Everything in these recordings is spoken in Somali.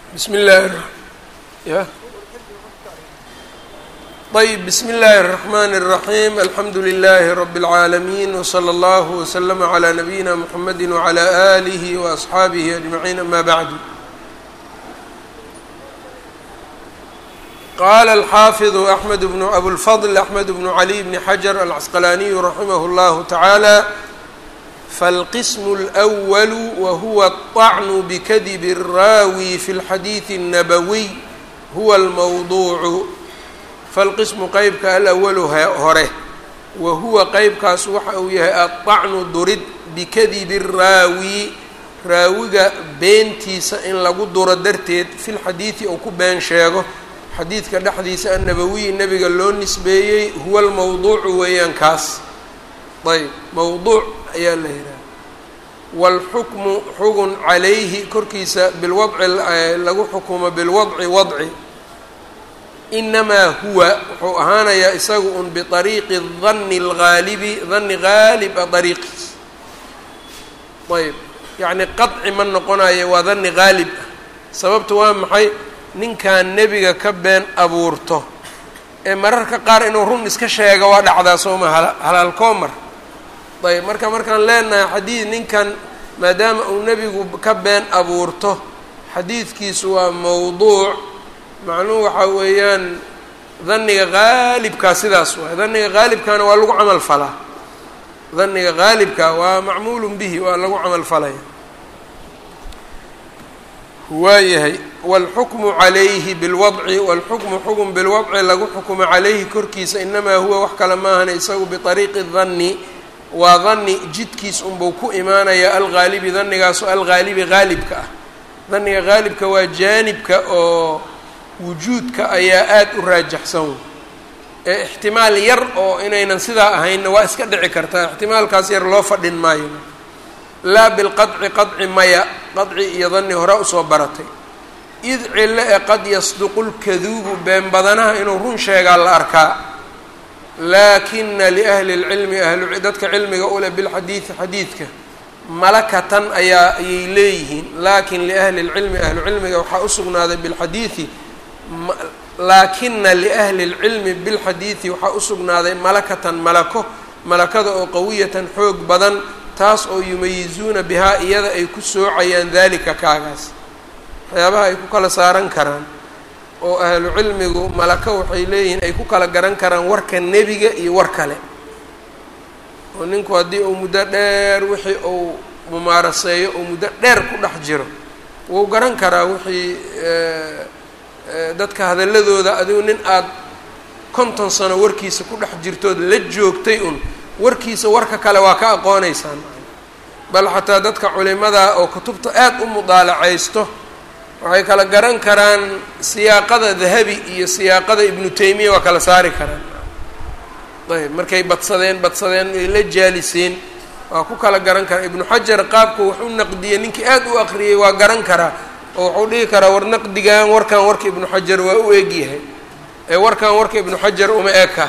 بsم الlh y طيب بsم الlh الرحمن الرحيم الحمd لله رب العاalمين وصلى الله وسلم على نبيinا محمد وعلى آله وأصحاaبه أجمعين أmا بعد qال الحافظ أحمد بن أبوالفضل أحمد بن علي بن حجر العسقلاني رحمه الله تعالى فالqسم الأول وهو الطعن بkdب الراawي في الxadيiث النبوي هو الموضوع فالqسم qeybka alأول hore wahuwa qeybkaas waxa uu yahay aلطacnu durid bikadibi الraawi raawiga beentiisa in lagu duro darteed fi lxadiiثi ou ku been sheego xadiidka dhexdiisa annabawiyi nebiga loo nisbeeyey huwa almawduucu weeyaan kaas ayb mawduuc ayaa la yidhaha waalxukmu xugun calayhi korkiisa bilwadci lagu xukumo bilwadci wadci inamaa huwa wuxuu ahaanayaa isagu un biariiqi danni algaalibi danni gaalib a dariiqiis ayb yacni qaci ma noqonayo waa danni gaalib ah sababta waa maxay ninkan nebiga ka been abuurto ee mararka qaar inuu run iska sheega waa dhacdaa sooma halaalkoomar ayb marka markaan leenahay xadiid ninkan maadaama uu nebigu ka been abuurto xadiidkiisu waa mawduuc macnuhu waxaa weeyaan dhanniga haalibkaa sidaas waay dhanniga haalibkaana waa lagu camal falaa dhanniga haalibka waa macmuulun bihi waa lagu camal falaya waayahay wاlxukmu calayhi bilwadci wاlxukmu xukm bilwadci lagu xukumo calayhi korkiisa inamaa huwa wax kale maahana isagu biطariiqi danni waa danni jidkiis unbuu ku imaanaya algaalibi dannigaaso algaalibi gaalibka ah danniga gaalibka waa jaanibka oo wujuudka ayaa aada u raajaxsan ee ixtimaal yar oo inaynan sidaa ahaynna waa iska dhici kartaa ixtimaalkaas yar loo fadhin maayo laa bilqadci qadci maya qadci iyo danni hore usoo baratay id cilo ee qad yasduqu lkaduubu been badanaha inuu run sheegaa la arkaa laakina liahli lcilmi ahlu dadka cilmiga uleh bilxadiidi xadiidka malakatan ayaa ayay leeyihiin laakin liahli lcilmi ahlu cilmiga waxaa usugnaaday bilxadiidi laakina liahli lcilmi bilxadiidi waxaa usugnaaday malakatan malako malakada oo qawiyatan xoog badan taas oo yumayizuuna bihaa iyada ay ku soocayaan dalika kaagaas waxyaabaha ay ku kala saaran karaan oo ahlu cilmigu malako waxay leeyihiin ay ku kala garan karaan warka nebiga iyo war kale oo ninku haddii uu muddo dheer wixii uu mumaaraseeyo oo muddo dheer ku dhex jiro wuu garan karaa wixii dadka hadaladooda adigu nin aada konton sano warkiisa ku dhex jirtood la joogtay un warkiisa warka kale waa ka aqooneysaan bal xataa dadka culimada oo kutubta aada u mudaalacaysto waxay kala garan karaan siyaaqada dahabi iyo siyaaqada ibnu taymiya waa kala saari karaan ayb markay badsadeen badsadeen ay la jaaliseen waa ku kala garan karaa ibnu xajar qaabku wax u naqdiyey ninkii aada u aqriyey waa garan karaa oo wuxuu dhihi karaa war naqdigan warkan warka ibnu xajar waa u egyahay ee warkan warka ibnu xajar uma eka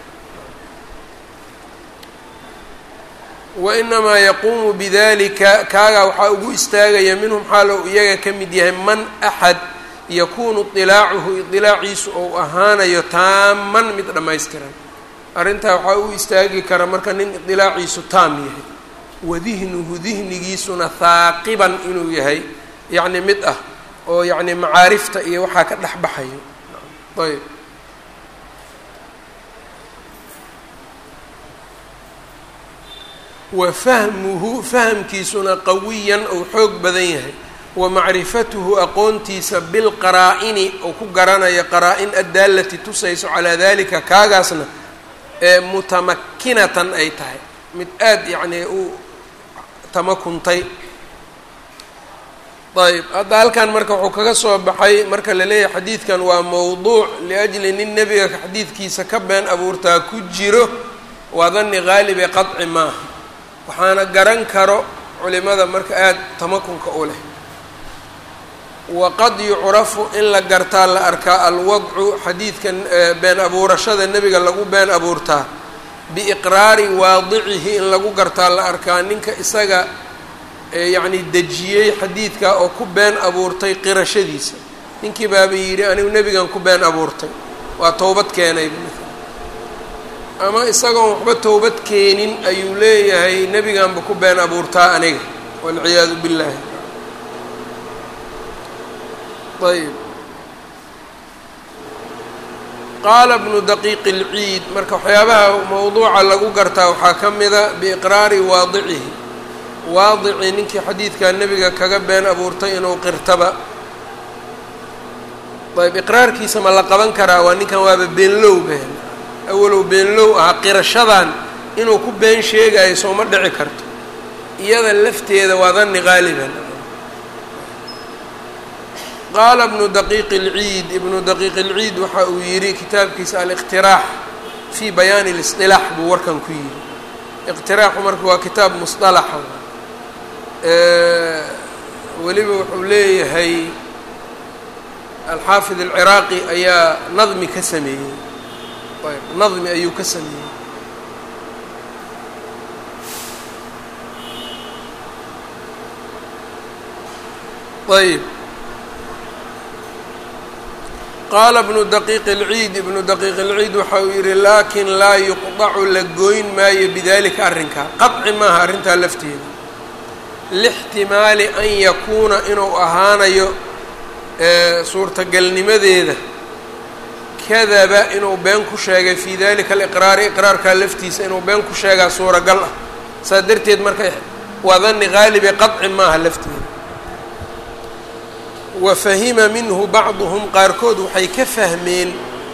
wainamaa yaquumu bidalika kaagaa waxaa ugu istaagaya minhum xaal ou iyaga ka mid yahay man axad yakuunu idilaacuhu idilaaciisu ou ahaanayo taaman mid dhammaystiran arrintaa waxaa ugu istaagi kara marka nin idilaaciisu taam yahay wadihnuhu dihnigiisuna haaqiban inuu yahay yacni mid ah oo yacni macaarifta iyo waxaa ka dhex baxayo ayb wa fahmuhu fahamkiisuna qawiyan ou xoog badan yahay wa macrifatuhu aqoontiisa bilqaraa-ini ou ku garanaya qaraa-in addaalati tusayso calaa dalika kaagaasna ee mutamakinatan ay tahay mid aada yacnii u tamakuntay ayb hadda halkan marka wuxuu kaga soo baxay marka la leeyahay xadiidkan waa mowduuc liajli nin nebiga xadiidkiisa ka been abuurtaa ku jiro waa danni haalib ee qadci maaha waxaana garan karo culimada marka aada tamakunka u leh waqad yucrafu in la gartaa la arkaa alwadcu xadiidka been abuurashada nebiga lagu been abuurtaa biiqraari waadicihi in lagu gartaa la arkaa ninka isaga yacni dejiyey xadiidka oo ku been abuurtay qirashadiisa ninkii baaba yidhi anigu nebigan ku been abuurtay waa towbad keenay ama isagoon waxba towbad keenin ayuu leeyahay nebiganba ku been abuurtaa aniga walciyaadu billaahi ayb qaala bnu daqiiqi اlciid marka waxyaabaha mowduuca lagu gartaa waxaa ka mida biiqraari waadicihi waadici ninkii xadiidkaa nebiga kaga been abuurtay inuu qirtaba ayb iqraarkiisa ma la qaban karaa waa ninkan waaba beenlow been awalow beenlow ahaa qirashadan inuu ku been sheegayo sooma dhici karto iyada lafteeda waa danni qaaliban qaala ibnu daqiiqi اlciid ibnu daqiiqi اlciid waxa uu yidhi kitaabkiisa aliqtiraax fii bayaani اlisطilaax buu warkan ku yidhi iqtiraaxu marka waa kitaab musطalaxa weliba wuxuu leeyahay alxaafid alciraaqi ayaa nadmi ka sameeyey ayb nadmi ayuu ka sameeyey ayb qaala ibnu daqiiqi اlciid ibnu daqiiqi اlciid waxa uu yihi laakin laa yuqdacu la goyn maayo bidalika arrinkaa qaطci maaha arrintaa lafteeda lixtimaali an yakuuna inuu ahaanayo suurtagalnimadeeda kadaba inuu been ku sheegay fii dalika aliqraari iqraarkaa laftiisa inuu been ku sheegaa suuragal ah saas darteed marka waa danni qaalibe qaطci maaha lafteeda wa fahima minhu bacduhum qaarkood waxay ka fahmeen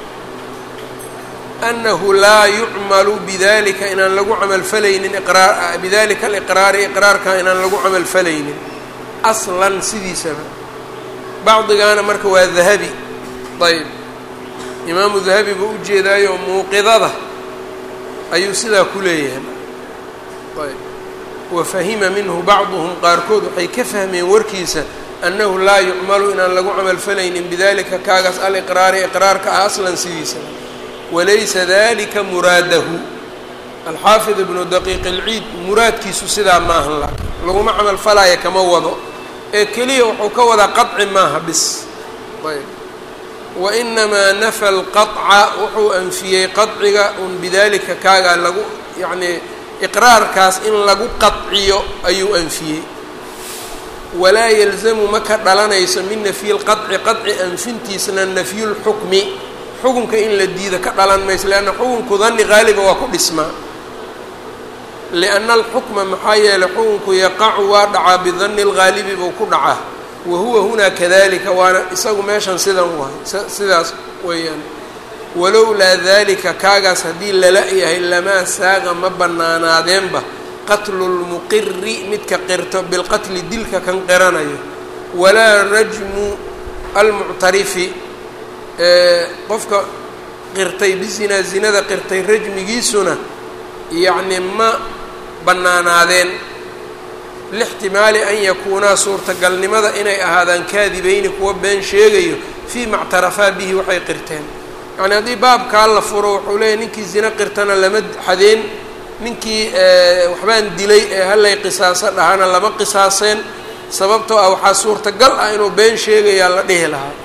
annahu laa yucmalu bidalika inaan lagu camalfalaynin iqraa bidalika aliqraari iqraarka inaan lagu camalfalaynin aslan sidiisaba bacdigaana marka waa dahabi ayb imaamu dahabi buu ujeedaayo muuqidada ayuu sidaa ku leeyahay ayb wa fahima minhu bacduhum qaarkood waxay ka fahmeen warkiisa annahu laa yucmalu inaan lagu camalfalaynin bidalika kaagaas aliqraari iqraarka ah aslan sidiisa walaysa dalika muraadahu alxaafid ibnu daqiiq ilciid muraadkiisu sidaa ma ahan laakiin laguma camalfalaya kama wado ee keliya wuxuu ka wadaa qaطci maaha bis ayb wainamaa nafa alqaطca wuxuu anfiyey qaطciga un bidalika kaagaa lagu yacnii iqraarkaas in lagu qaطciyo ayuu anfiyey walaa yalzamu ma ka dhalanayso min nafyi lqaطci qaطci anfintiisna nafyu lxukmi xukunka in la diida ka dhalan mayso leanna xukunku danni qaaliba waa ku dhismaa lianna alxukma maxaa yeelay xukunku yaqacu waa dhacaa bidanni اlgaalibi buu ku dhacaa wa huwa hunaa kadalika waana isagu meeshan sidan wahay sidaas weeyaan walowlaa dalika kaagaas haddii lala yahay lamaa saaqa ma bannaanaadeenba qatlu lmuqiri midka qirto bilqatli dilka kan qiranayo walaa rajmu almuctarifi qofka qirtay bizinaa zinada qirtay rajmigiisuna yacni ma bannaanaadeen lixtimaali an yakuunaa suurtagalnimada inay ahaadaan kaadibayni kuwa been sheegayo fii ma ctarafaa bihi waxay qirteen yacni haddii baabkaa la furo wuxuu leeyahy ninkii zino qirtana lama xadeen ninkii waxbaan dilay ee hallay qisaaso dhahana lama qisaaseen sababtoo ah waxaa suurtagal ah inuu been sheegayaa la dhihi lahaa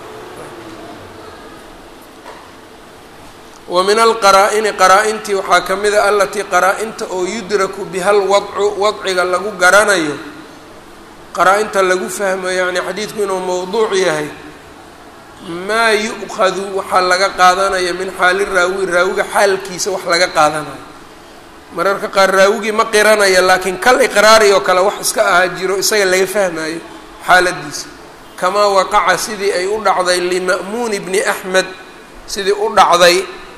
wa min alqaraa-ini qaraa-intii waxaa ka mid a alatii qaraa-inta oo yudraku bihal wadcu wadciga lagu garanayo qaraa-inta lagu fahmo yacni xadiidku inuu mowduuc yahay maa yu'khadu waxaa laga qaadanaya min xaali raawi raawiga xaalkiisa wax laga qaadanayo mararka qaar raawigii ma qiranaya laakiin kal iqraari oo kale wax iska ahaa jiro isaga laga fahmayo xaaladiisa kamaa waqaca sidii ay u dhacday lima'muuni bni axmed sidii u dhacday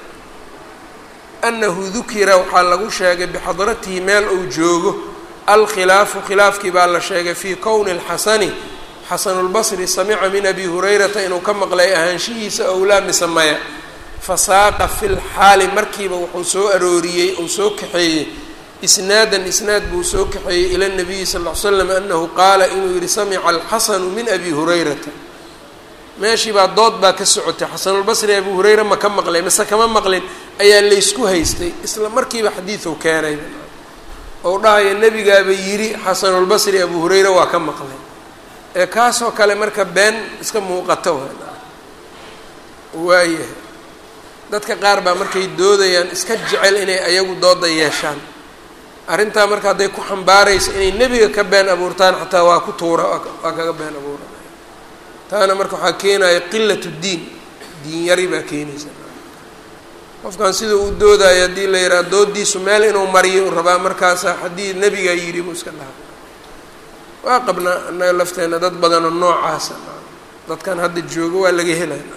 annahu dukira waxaa lagu sheegay bixadratihi meel uu joogo alkhilaafu khilaafkii baa la sheegay fii kowni اlxasani xasanulbasri samica min abi hurayrata inuu ka maqlay ahaanshihiisa owlaa mise maya fasaaqa fi lxaali markiiba wuxuu soo arooriyey uu soo kaxeeyey isnaadan isnaad buu soo kaxeeyey ila nabiyi sal ll ly slam annahu qaala inuu yihi samica alxasanu min abi hurayrata meeshii baa dood baa ka socotay xasanulbasri abu hurayra ma ka maqlay mise kama maqlin ayaa laysku haystay isla markiiba xadiiduu keenay ou dhahaya nebigaaba yidhi xasanulbasri abu hurayra waa ka maqlay ee kaasoo kale marka been iska muuqato waayahay dadka qaar baa markay doodayaan iska jecel inay ayagu dooda yeeshaan arrintaa marka hadday ku xambaaraysa inay nebiga ka been abuurtaan xataa waa ku tuura waa kaga been abuuranaya taana marka waxaa keenaya qilatu diin diin yari baa keenaysa qofkan sida uu doodayo haddii la yidhaha doodiisu meel inuu mariyo u rabaa markaasa haddii nebigaa yidhi buu iska dhaha waa qabnaa annaga lafteenna dad badanoo noocaasa dadkan hadda joogo waa laga helaya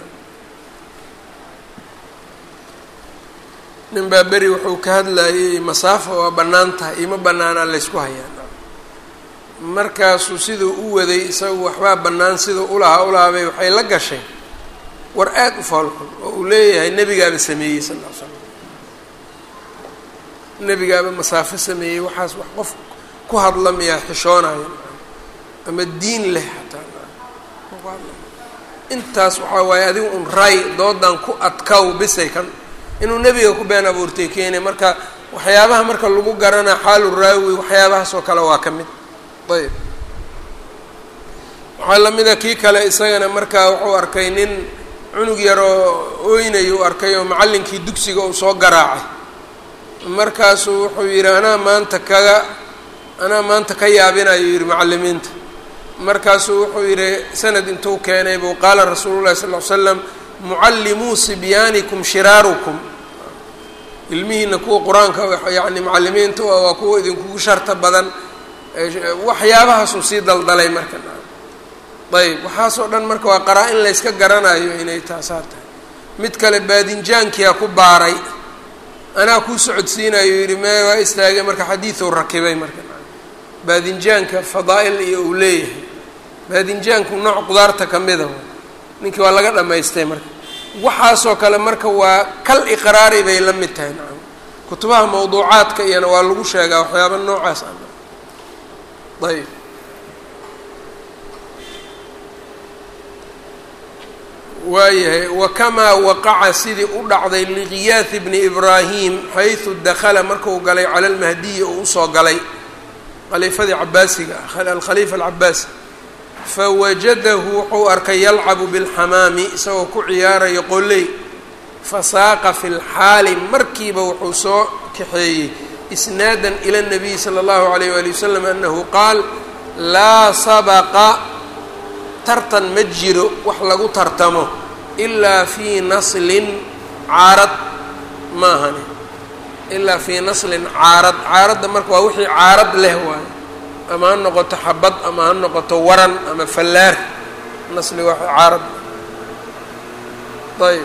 nin baa beri wuxuu ka hadlayay masaafo waa bannaan tahay ima bannaanaa laysku hayaa markaasuu siduu u waday isagu waxbaa bannaan siduu ulahaa ulahaabay waxay la gashay war aad u foolxun oo uu leeyahay nebigaaba sameeyey sal ll ly slam nebigaaba masaafo sameeyey waxaas wax qof ku hadla miyaa xishoonaya ama diin leh xataa intaas waxaa waaye adigu un ray doodan ku adkaw bisay kan inuu nebiga ku been abuurtay keenay marka waxyaabaha marka lagu garanaa xaalu raawi waxyaabahaas oo kale waa ka mid ayb waxaa lamida kii kale isagana markaa wuxuu arkay nin cunug yaroo ooynay uu arkay oo macallinkii dugsiga uu soo garaacay markaasuu wuxuu yidhi anaa maanta kaga anaa maanta ka yaabinayo yidhi macallimiinta markaasuu wuxuu yidhi sanad intuu keenay buu qaala rasuulu llahi sal ll ly slam mucallimuu sibyaanikum shiraarukum ilmihiina kuwa qur-aanka yacni macallimiinta waa kuwa idinkugu sharta badan waxyaabahaasuu sii daldalay marka ayb waxaasoo dhan marka waa qaraa-in layska garanayo inay taasaa tahay mid kale baadinjaankiyaa ku baaray anaa kuu socodsiinayo yidhi mee waa istaagay marka xadiiduu rakibay marka baadinjaanka fadaa-il iyo uu leeyahay baadinjaanku nooc qudaarta ka mida ninkii waa laga dhamaystay marka waxaasoo kale marka waa kal iqraari bay la mid tahay nacam kutubaha mawduucaadka iyana waa lagu sheegaa waxyaaba noocaas a ayb waayahay wakamaa waqaca sidii u dhacday liqiyaathi bni ibraahim xaysu dakala marku galay cala almahdiyi oo usoo galay khaliifadii cabaasiga ah alkhaliifa alcabaasi fawajadahu wuxuu arkay yalcabu bilxamaami isagoo ku ciyaarayo qoley fasaaqa fi lxaali markiiba wuxuu soo kaxeeyey isnaadan ila nabiyi sala allahu alayh waali wasalam anahu qaal laa sabaqa tartan ma jiro wax lagu tartamo ilaa fii naslin caarad maahani ilaa fii naslin caarad caaradda marka waa wixii caarad leh waayo ama ha noqoto xabad ama ha noqoto waran ama fallaar nasli waa caarad ayb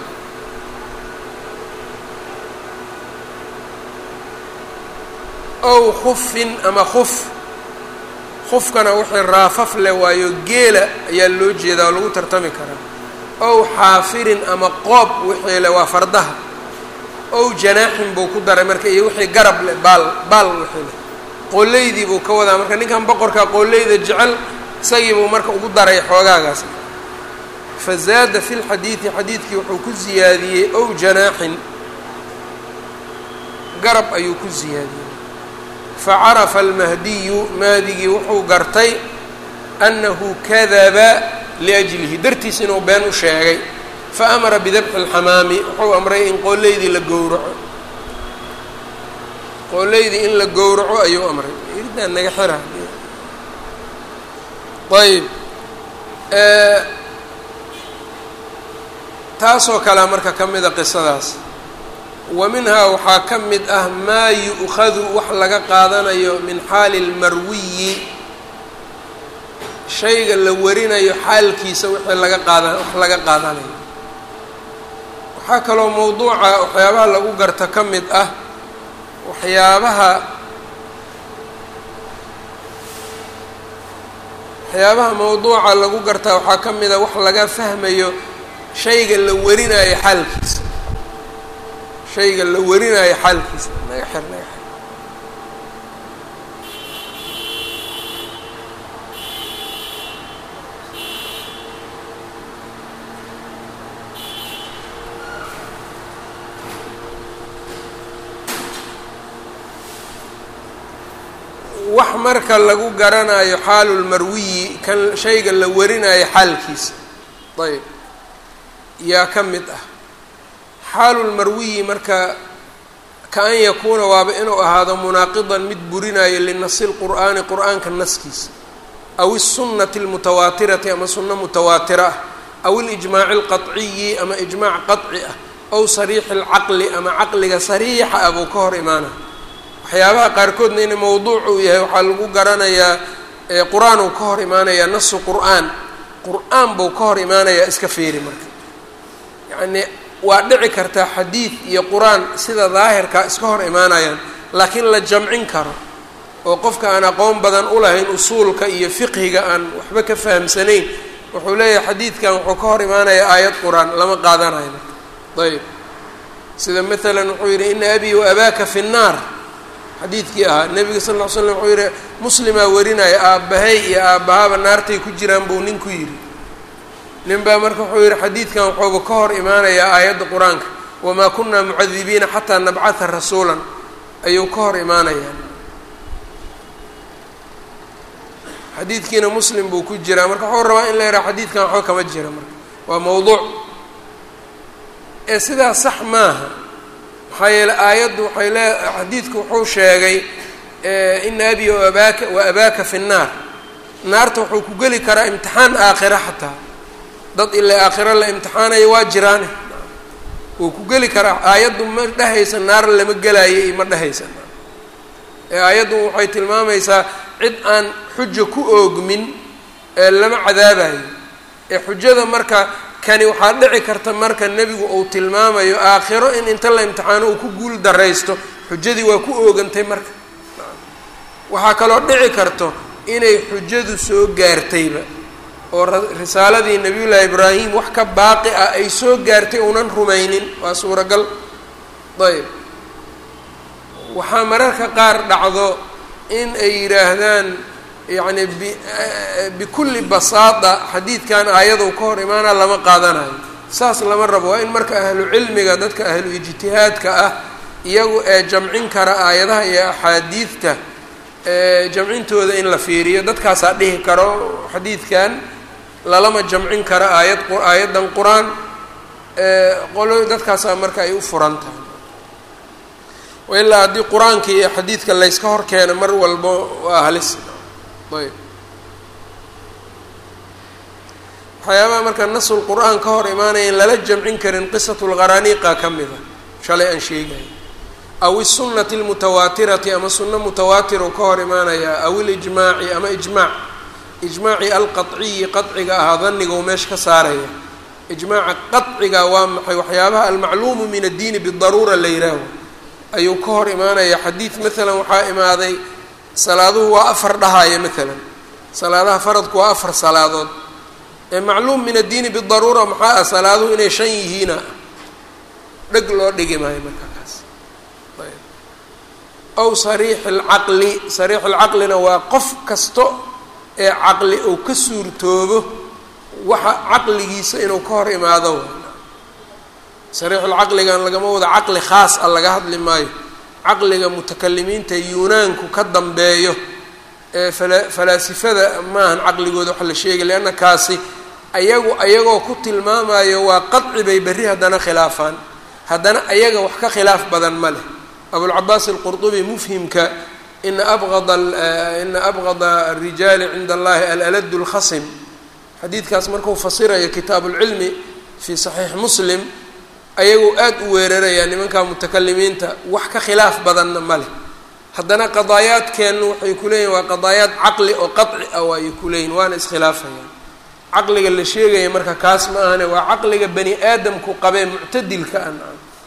ow khufin ama khuf khufkana wixii raafaf leh waayo geela ayaa loo jeedaa oo lagu tartami karaa ow xaafirin ama qoob wixii leh waa fardaha ow janaaxin buu ku daray marka iyo wixii garab leh baal baal wixii leh qooleydii buu ka wadaa marka ninkan boqorkaa qooleyda jecel isagii buu marka ugu daray xoogaagaas fa zaada fi lxadiidi xadiidkii wuxuu ku ziyaadiyey ow janaaxin garab ayuu ku ziyaadiyey facarafa almahdiyu mahdigii wuxuu gartay annahu kadaba liajlihi dartiis inuu been u sheegay faamara bidabxi اlxamaami wuxuu amray in qooleydii la gowraco qooleydii in la gowraco ayuu amray iridaan naga xira ayb taasoo kalea marka ka mida qisadaas wa minhaa waxaa ka mid ah maa yu'khadu wax laga qaadanayo min xaali اlmarwiyi shayga la warinayo xaalkiisa wixii laga qaada wax laga qaadanayo waxaa kaloo mawduuca waxyaabaha lagu garta ka mid ah waxyaabaha waxyaabaha mawduuca lagu gartaa waxaa ka mid a wax laga fahmayo shayga la warinayo xaalkiisa shayga la warinayo xaalkiisa naga xir naga xir wax marka lagu garanayo xaalulmarwiyi kan shayga la warinayo xaalkiisa ayb yaa ka mid ah xaalulmarwiyi marka ka an yakuuna waaba inuu ahaado munaaqidan mid burinayo linasi lqur'aani qur'aanka naskiisa aw الsunnati اlmutawaatirati ama sunno mutawaatira ah aw اlijmaaci اlqaطciyi ama ijmaac qaطci ah aw sariixi اlcaqli ama caqliga sariixa ah buu ka hor imaanaya waxyaabaha qaarkoodna in mowduuc uu yahay waxaa lagu garanayaa qur-aan uu ka hor imaanayaa nasu qur'aan qur-aan buu ka hor imaanayaa iska feeri marka yacnii waa dhici kartaa xadiid iyo qur-aan sida daahirkaa iska hor imaanayaan laakiin la jamcin karo oo qofka aan aqoon badan u lahayn usuulka iyo fiqhiga aan waxba ka fahamsanayn wuxuu leeyahay xadiidkan wuxuu ka hor imaanayaa aayad qur-aan lama qaadanayo marka ayb sida maalan wuxuu yidhi ina abii wa abaaka fi nnaar xadiidkii ahaa nebiga sal ll ly slam wuxuu yidhi muslimaa warinaya aabbahay iyo aabbahaba naartay ku jiraan buu ninku yidhi nin baa marka wuxuu yidhi xadiidkan wuxuuba ka hor imaanayaa aayadda qur-aanka wamaa kunaa mucadibiina xataa nabcatha rasuulan ayuu ka hor imaanayaa xadiidkiina muslim buu ku jiraa marka wuxuu rabaa in la yidhaha xadiidkan waxba kama jira marka waa mowduuc ee sidaas sax maaha maxaa yeeley aayaddu waxay lee xadiidku wuxuu sheegay ina abi abaaka wa abaaka fi nnaar naarta wuxuu ku geli karaa imtixaan aakhira xataa dad ilaa aakhiro la imtixaanayo waa jiraane wuu ku geli karaa aayaddu ma dhehaysa naar lama gelaayo iyo ma dhehaysa ee aayaddu waxay tilmaamaysaa cid aan xuja ku oogmin ee lama cadaabayo ee xujada marka kani waxaa dhici karta marka nebigu uu tilmaamayo aakhiro in inta la imtixaano uu ku guul daraysto xujadii waa ku oogantay marka waxaa kaloo dhici karto inay xujadu soo gaartayba oo risaaladii nabiyullaahi ibraahim wax ka baaqi ah ay soo gaartay uunan rumaynin waa suuragal ayb waxaa mararka qaar dhacdo in ay yidhaahdaan yacni bi bikulli basaada xadiidkan aayadou ka hor imaanaa lama qaadanayo saas lama rabo waa in marka ahlu cilmiga dadka ahlu ijtihaadka ah iyagu ee jamcin kara aayadaha iyo axaadiidta jamcintooda in la fiiriyo dadkaasaa dhihi karo xadiidkan lalama jamcin kara aayad aayaddan qur-aan qolo dadkaasaa marka ay u furan tahay ilaa haddii qur-aanka iyo xadiidka layska hor keeno mar walbo waa halis ayb waxyaabaha marka nasul qur-aan ka hor imaanaya in lala jamcin karin qisatulqaraniiqa ka mida shalay aan sheegaya aw isunati almutawaatirati ama sunno mutawaatiro ka hor imaanaya aw ilijmaaci ama ijmaac ijmaaci alqaciyi qaciga ahaa danigou meesha ka saaraya ijmaaca qaciga waa maxay waxyaabaha almacluumu min addiini bidaruura la yihaaho ayuu ka hor imaanaya xadiid maalan waxaa imaaday salaaduhu waa afar dhahaya maalan salaadaha faradku waa afar salaadood ee macluum min addiini bidaruura maxaa ah salaaduhu inay shan yihiina dheg loo dhigi maayo marka kaas aw sariixi alcaqli sariix alcaqlina waa qof kasto ee caqli uu ka suurtoobo waxa caqligiisa inuu ka hor imaado sariixulcaqligan lagama wado caqli khaas a laga hadli maayo caqliga mutakalimiinta yunaanku ka dambeeyo ee fala falaasifada maahan caqligooda waxa la sheegay leanna kaasi ayagu ayagoo ku tilmaamayo waa qadci bay berri haddana khilaafaan haddana ayaga wax ka khilaaf badan ma leh abulcabaas alqurdubi mufhimka ina abqada ina abqada arijaali cinda allahi alaladu lkhasim xadiidkaas markuu fasirayo kitaabu lcilmi fii saxiix muslim ayagoo aada u weerarayaa nimanka mutakalimiinta wax ka khilaaf badanna ma leh haddana qadaayaadkeennu waxay ku leeyihin waa qadaayaad caqli oo qaci ah waayay ku leeyihin waana iskhilaafayaan caqliga la sheegaya marka kaas ma ahane waa caqliga bani aadamku qabee muctadilka an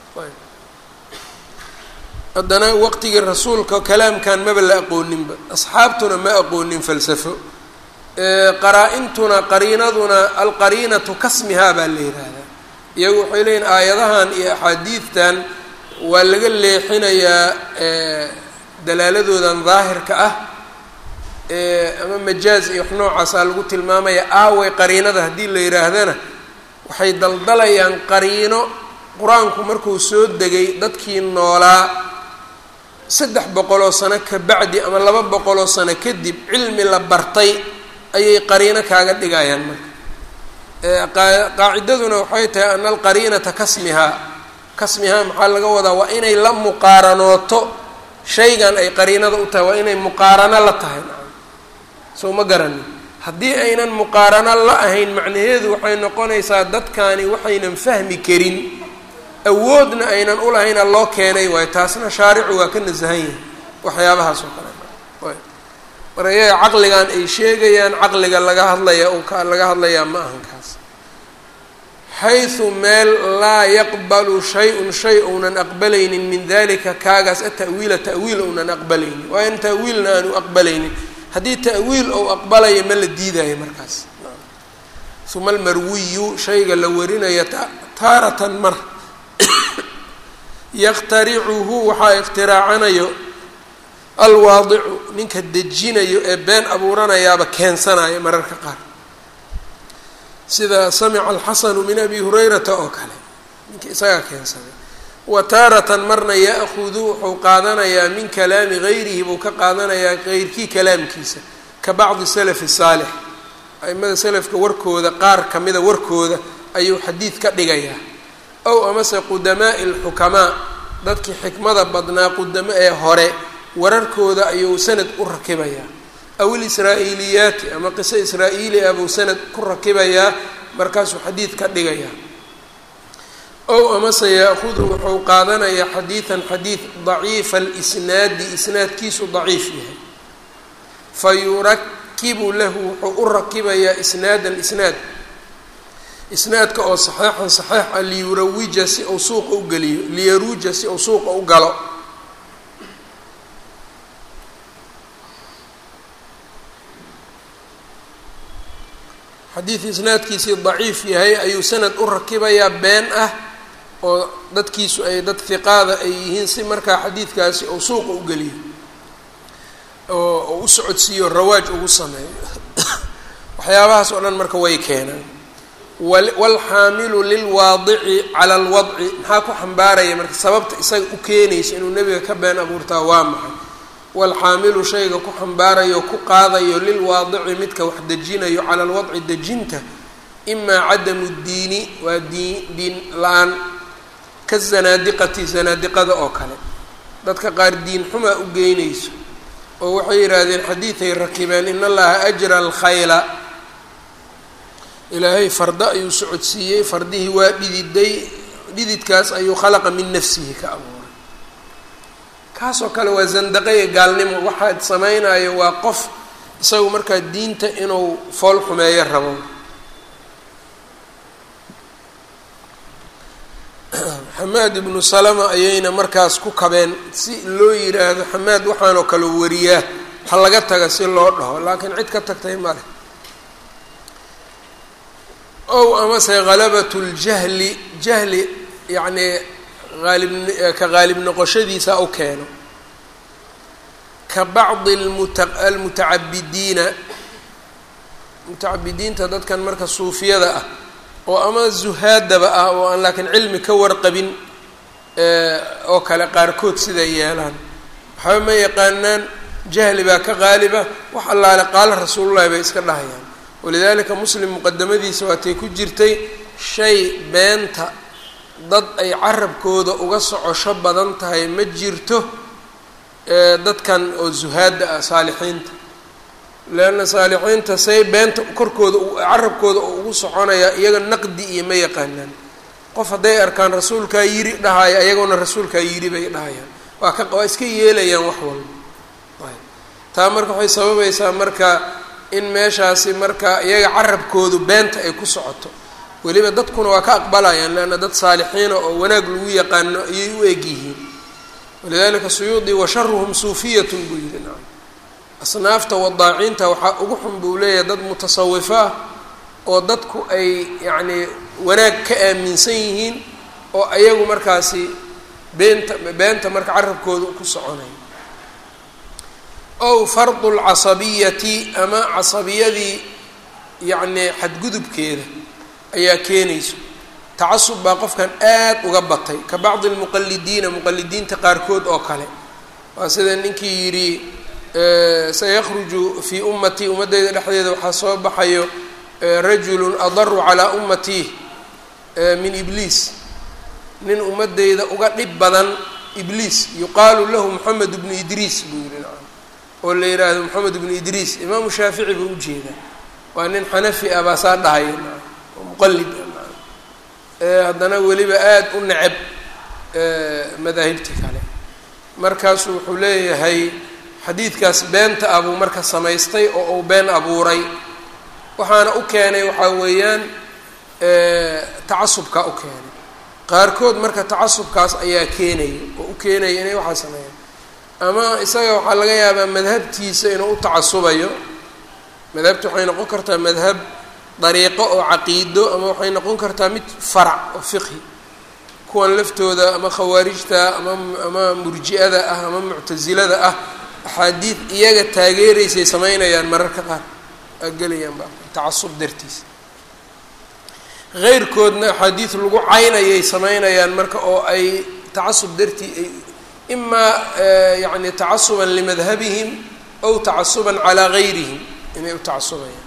haddana waqtigii rasuulka kalaamkan maba la aqooninba asxaabtuna ma aqoonin falsafo qaraa-intuna qariinaduna alqariinatu kasmihaa baa la yihahdaa iyagu waxay leeyihin aayadahan iyo axaadiidtan waa laga leexinayaa dalaaladoodan daahirka ah ama majaaz iyo wax noocaasaa lagu tilmaamaya aaway qariinada haddii la yidhaahdana waxay daldalayaan qariino qur-aanku markuu soo degay dadkii noolaa saddex boqoloo sano ka bacdi ama laba boqoloo sano kadib cilmi la bartay ayay qariino kaaga dhigayaan marka qaacidaduna waxay tahay ana alqariinata kasmihaa kasmihaa maxaa laga wadaa waa inay la muqaaranooto shaygan ay qariinada u tahay waa inay muqaarano la tahay soo ma garanin haddii aynan muqaarano la ahayn macnaheedu waxay noqonaysaa dadkani waxaynan fahmi karin awoodna aynan ulahayna loo keenay waayo taasna shaaricu waa ka nasahan yahay waxyaabahaas oo kale marka iyaga caqligan ay sheegayaan caqliga laga hadlaya un ka laga hadlayaa ma ahan kaas xaysu meel laa yaqbalu shay-un shay ounan aqbalaynin min dalika kaagaas atawiila ta'wiil ounan aqbalaynin waa in ta'wiilna aanu aqbalaynin haddii ta'wiil ou aqbalaya ma la diidayo markaas uma almarwiyu shayga la warinaya taaratan mar yaqtaricuhu waxaa ikhtiraacanayo alwaadicu ninka dejinayo ee been abuuranayaaba keensanayo mararka qaar sida samica alxasanu min abi hurayrata oo kale ninka isagaa keensaday wa taaratan marna ya'hudu wuxuu qaadanayaa min kalaami gayrihi buu ka qaadanayaa geyrkii kalaamkiisa ka bacdi salafi saalix aimada selafka warkooda qaar kamida warkooda ayuu xadiid ka dhigayaa ow amase qudamaa'i alxukamaa dadkii xikmada badnaa qudamo ee hore wararkooda ayuu sanad u rakibayaa aw ilisraa-iiliyaati ama qiso israa-iili ah buu sanad ku rakibayaa markaasuu xadiid ka dhigayaa ow amase yaahudu wuxuu qaadanayaa xadiidan xadiid daciifa alisnaadi isnaadkiisu daciif yahay fa yurakibu lahu wuxuu u rakibayaa isnaadan isnaad isnaadka oo saxeixan saxeix ah liyurawija si uu suuqa u geliyo liyaruuja si uu suuqa u galo xadiid isnaadkiisii daciif yahay ayuu sanad u rakibayaa been ah oo dadkiisu ay dad hiqaada ay yihiin si markaa xadiidkaasi uu suuqa u geliyo oo u socodsiiyo rawaaj ugu sameeyo waxyaabahaas oo dhan marka way keenaan waalxaamilu lilwaadici cala alwadci maxaa ku xambaaraya marka sababta isaga u keenayso inuu nebiga ka been abuurtaa waa maxay waalxaamilu shayga ku xambaarayo ku qaadayo lilwaadici midka wax dejinayo cala alwadci dejinta imaa cadamu diini waa diin diin la-aan ka zanaadiqati zanaadiqada oo kale dadka qaar diin xumaa u geynayso oo waxay yidhaahdeen xadiiday rakibeen in allaha ajra alkhayla ilaahay fardo ayuu socodsiiyey fardihii waa dhididay dhididkaas ayuu khalaqa min nafsihi ka abuuray kaasoo kale waa zandaqaya gaalnimo waxaad samaynayo waa qof isagu markaa diinta inuu fool xumeeyo rabo xamaad ibnu salama ayayna markaas ku kabeen si loo yidhaahdo xamaad waxaanoo kale wariyaa ha laga taga si loo dhaho laakiin cid ka tagtay male ow amase halabat ljahli jahli yacnii aalib ka qaalib noqoshadiisa u keeno ka bacdi almutacabidiina mutacabidiinta dadkan marka suufiyada ah oo ama zuhaadaba ah oo aan laakiin cilmi ka warqabin oo kale qaarkood siday yeelaan waxba ma yaqaanaan jahli baa ka qaaliba wax allaale qaala rasuulullahi bay iska dhahayaan walidaalika muslim muqadamadiisa waatay ku jirtay shay beenta dad ay carabkooda uga socosho badan tahay ma jirto dadkan oo zuhaadda ah saalixiinta leanna saalixiinta say beenta korkooda carabkooda oo ugu soconayaa iyaga naqdi iyo ma yaqaanaan qof hadday arkaan rasuulkaa yiri dhahaya ayagoona rasuulkaa yiri bay dhahayaan waa ka waa iska yeelayaan wax walba ayb taa marka waxay sababaysaa marka in meeshaasi marka iyaga carabkoodu beenta ay ku socoto weliba dadkuna waa ka aqbalayaan leanna dad saalixiina oo wanaag lagu yaqaano ayay u eg yihiin walidalika suyuudi washaruhum suufiyatun buu yihi nacam asnaafta wadaaciinta waxaa ugu xun buu leeyahay dad mutasawifo ah oo dadku ay yacnii wanaag ka aaminsan yihiin oo ayagu markaasi beenta beenta marka carabkooda ku soconaya ow fardu lcasabiyati ama casabiyadii yacnii xadgudubkeeda ayaa keenayso tacasub baa qofkan aad uga batay ka bacdi lmuqalidiina muqalidiinta qaarkood oo kale waa sida ninkii yidhi sayakhruju fii ummatii ummaddeyda dhexdeeda waxaa soo baxayo rajulun adaru calaa ummatii min ibliis nin ummadeyda uga dhib badan ibliis yuqaalu lahu moxamed bnu idriis buu yihi nacam oo la yidhaahdo moxamed bnu idriis imaamu shaafici buu ujeedaa waa nin xanafi ah baa saa dhahaya nacam oo muqallid ah nacam haddana weliba aada u neceb madaahibta kale markaasu wuxuu leeyahay xadiidkaas beenta ah buu marka samaystay oo uu been abuuray waxaana u keenay waxaa weeyaan tacasubkaa u keenay qaarkood marka tacasubkaas ayaa keenaya oo u keenaya inay waxaa sameeyaan ama isaga waxaa laga yaabaa madhabtiisa inuu u tacasubayo madhabta waxay noqon kartaa madhab dariiqo oo caqiido ama waxay noqon kartaa mid farac oo fiqhi kuwan laftooda ama khawaarijta ama ama murji-ada ah ama muctasilada ah axaadiid iyaga taageeraysay sameynayaan mararka qaar gelayaan ba tacasub dartiis heyrkoodna axaadiid lagu caynayay sameynayaan marka oo ay tacasub dartii ay imaa yani tacasuban limadhabihim aw tacasuban calaa gayrihim inay u tacasubayaan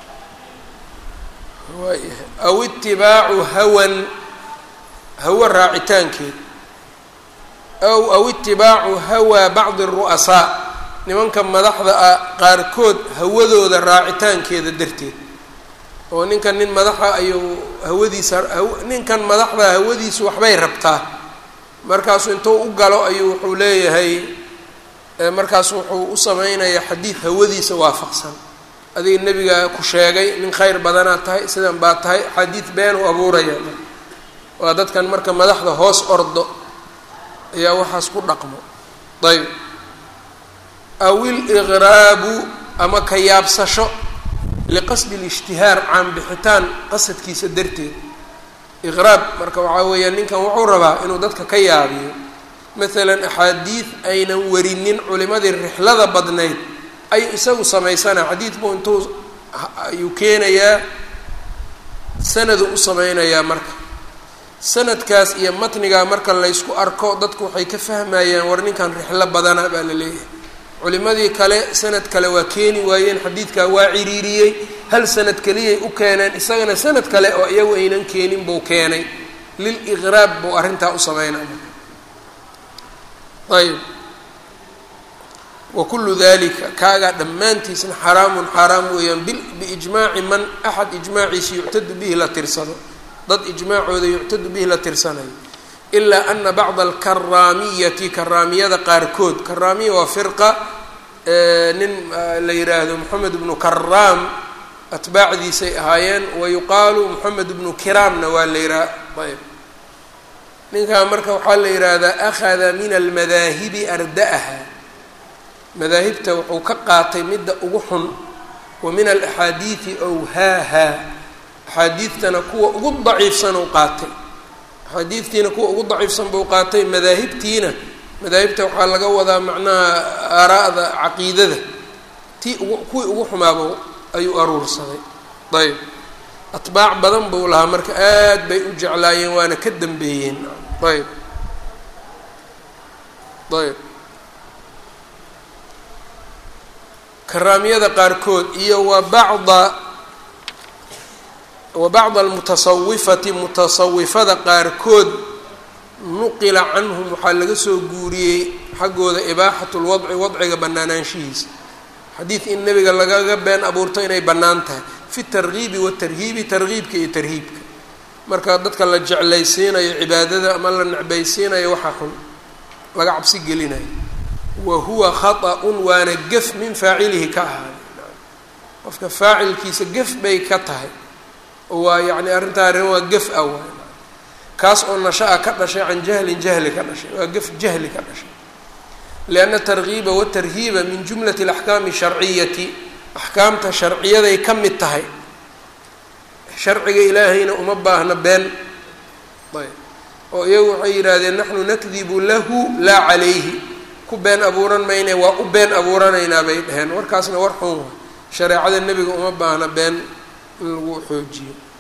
aw itibaacu hawan hawa raacitaankeed aw aw itibaacu hawaa bacdi ru'asaa nimanka madaxda ah qaarkood hawadooda raacitaankeeda darteed oo ninkan nin madaxa ayuu hawadiisa ninkan madaxda hawadiisu waxbay rabtaa markaasu intuu u galo ayuu wuxuu leeyahay markaasu wuxuu u sameynayaa xadiid hawadiisa waafaqsan adiga nebigaa ku sheegay nin khayr badanaad tahay sidan baa tahay xadiid been u abuuraya waa dadkan marka madaxda hoos ordo ayaa waxaas ku dhaqmo ayb aw iliqraabu ama ka yaabsasho liqasdi اlijtihaar caanbixitaan qasadkiisa darteed iqraab marka waxaa weeyaan ninkan wuxuu rabaa inuu dadka ka yaabiyo maalan axaadiid aynan warinin culimadii rixlada badnayd ayuu isagu samaysanaa xadiid buu intuu ayuu keenayaa sanadu u sameynayaa marka sanadkaas iyo matnigaa marka laysku arko dadku waxay ka fahmayaan war ninkan rixlo badana baa la leeyahay culimadii kale sanad kale waa keeni waayeen xadiidkaa waa ciriiriyey hal sanad keliyay u keeneen isagana sanad kale oo iyagu aynan keenin buu keenay liliqraab buu arrintaa u sameynaya ayb wa kullu dalika kaagaa dhammaantiisna xaraamun xaaraam weeyaan biijmaaci man axad ijmaaciisa yuctadu bihi la tirsado dad ijmaacooda yuctadu bihi la tirsanayo ilaa ana bacda alkaraamiyati karaamiyada qaarkood karaamiya waa firqa nin la yidhaahdo moxamed bnu karaam atbaacdiisay ahaayeen wayuqaalu moxamed bnu kiraamna waa la yihaha ayb ninkaa marka waxaa la yidhaahdaa akhada min almadaahibi arda'aha madaahibta wuxuu ka qaatay midda ugu xun wa min alaxaadiidi awhaaha axaadiidtana kuwa ugu daciifsan uu qaatay axaadiidtiina kuwa ugu daciifsan buu qaatay madaahibtiina madaahibta waxaa laga wadaa macnaha aaraa'da caqiidada tii ugu kuwii ugu xumaaba ayuu aruursaday ayb atbaac badan buu lahaa marka aad bay u jeclaayeen waana ka dambeeyeen ayb ayb karaamiyada qaarkood iyo wa bacda wa bacda almutasawifati mutasawifada qaarkood nuqila canhum waxaa laga soo guuriyey xaggooda ibaaxatu lwadci wadciga bannaanaanshihiisa xadiid in nebiga lagaga been abuurto inay bannaan tahay fi targiibi watarhiibi targiibka iyo tarhiibka marka dadka la jeclaysiinayo cibaadada ama la necbaysiinayo waxaa xun laga cabsi gelinayo wa huwa khaطأun waana gef min faacilihi ka ahaaday qofka faacilkiisa gef bay ka tahay oo waa yani arrintaa arrin waa gef ah waay kaas oo nasha-a ka dhashay can jahlin jahli ka dhashay waa gef jahli ka dhashay lianna targiiba watarhiiba min jumlati alaxkaami sharciyati axkaamta sharciyaday ka mid tahay sharciga ilaahayna uma baahna been ayb oo iyagu waxay yidhaahdeen naxnu nakdibu lahu laa calayhi ku been abuuran mayne waa u been abuuranaynaa bay dheheen warkaasna war xun wa shareecada nebiga uma baahna been in lagu xoojiyo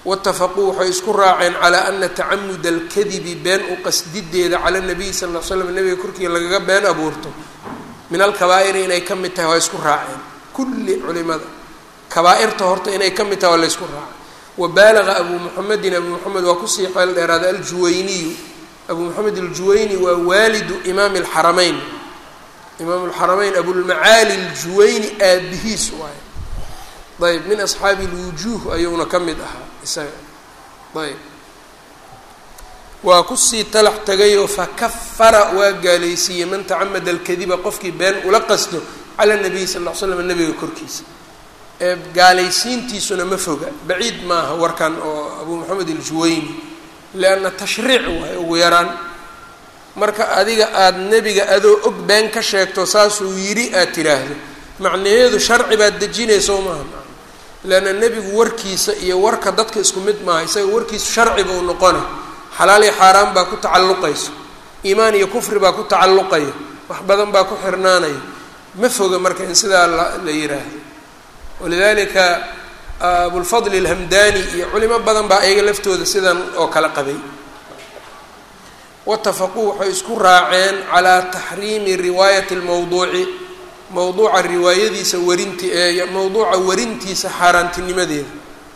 waitafaquu waxay isku raaceen calaa ana tacamuda alkadibi been u qasdideeda cala nabiyi sal ll l slam nabiga korkiia lagaga been abuurto min alkabaa'iri inay ka mid tahay waa isku raaceen kulli culimada kabaa-irta horta inay ka mid tahay waa la ysku raacay wa baalaga abuu muxamedin abuu moxamed waa kusii xeel dheeraaday aljuwayniyu abuu moxamed aljuwayni waa waalidu imaami alxarameyn imaam alxarameyn abulmacaali aljuwayni aabihiis waaye ayb min asxaabi lwujuuh ayuuna ka mid ahaa isaga ayb waa kusii talax tegayoo fakafara waa gaalaysiiyey man tacamada alkadiba qofkii been ula qasdo cala nabiyi sal ll ly slam nabiga korkiisa ee gaalaysiintiisuna ma foga baciid maaha warkan oo abuu moxamed aljuwayni lianna tashriic waayo ugu yaraan marka adiga aada nebiga adoo og been ka sheegto saasuu yidhi aad tiraahdo macnaheedu sharci baad dejinayso maaha leanna nebigu warkiisa iyo warka dadka isku mid maaha isaga warkiisu sharci buu noqona xalaal iyo xaaraan baa ku tacalluqayso iimaan iyo kufri baa ku tacalluqaya wax badan baa ku xirnaanaya ma foga marka in sidaa la la yiraahdo walidalika abulfadli alhamdani iyo culimo badan baa ayaga laftooda sidan oo kale qabay watafaquu waxay isku raaceen calaa taxriimi riwaayati lmawduuci mawduuca riwaayadiisa warinti ee mawduuca warintiisa xaaraantinimadeeda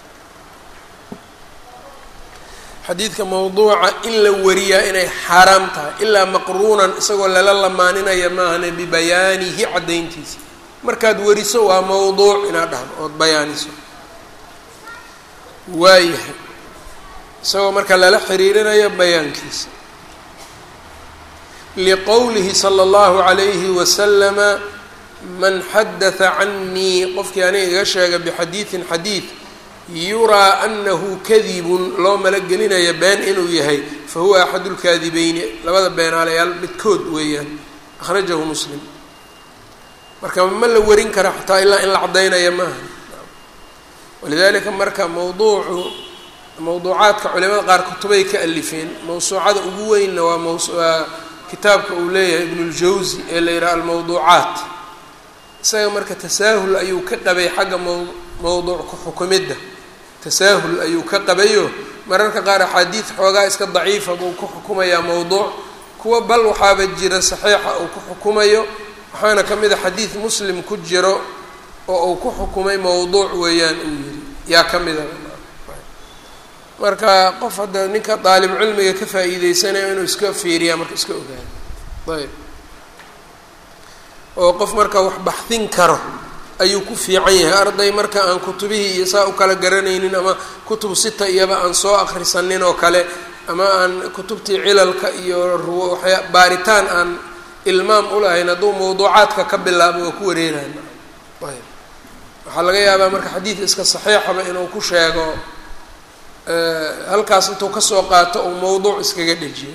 xadiidka mawduuca in la wariyaa inay xaaraam tahay ilaa maqruunan isagoo lala lamaaninaya maahane bibayaanihi caddayntiisa markaad wariso waa mawduuc inaad dhahdo ood bayaaniso waayahay isagoo marka lala xiriirinayo bayaankiisa liqowlihi sala allahu calayhi wasalama man xadatha canii qofkii aniga iga sheega bixadiidin xadiid yuraa anahu kadibun loo malagelinaya been inuu yahay fa huwa axadu lkaadibeyni labada beenaalayaal midkood weeyaan akhrajahu muslim marka ma la warin kara xataa ilaa in la caddaynaya maaha walidalika marka mawduucu mawduucaadka culimada qaar kutubay ka alifeen mawsuucada ugu weynna waa mawaa kitaabka uu leeyahay ibnuljawsi ee la yidhaha almawduucaat isaga marka tasaahul ayuu ka qabay xagga maw mawduuc ku xukumidda tasaahul ayuu ka qabayo mararka qaar axaadiid xoogaa iska daciifa buu ku xukumayaa mawduuc kuwa bal waxaaba jira saxiixa uu ku xukumayo waxaana ka mid a xadiid muslim ku jiro oo uu ku xukumay mawduuc weeyaan uu yidhi yaa ka mida marka qof hadda ninka daalib cilmiga ka faa'iideysanayo inuu iska fiiriyaa marka iska ogaado ayb oo qof marka wax baxdin karo ayuu ku fiican yahay arday marka aan kutubihii iyo saa u kala garanaynin ama kutub sita iyaba aan soo akrisanin oo kale ama aan kutubtii cilalka iyo ruwayaa baaritaan aan ilmaam ulahayn hadduu mawduucaadka ka bilaabo waa ku wareerayn ayb waxaa laga yaabaa marka xadiid iska saxiixaba inuu ku sheego halkaas intuu kasoo qaato uu mawduuc iskaga dhejiyo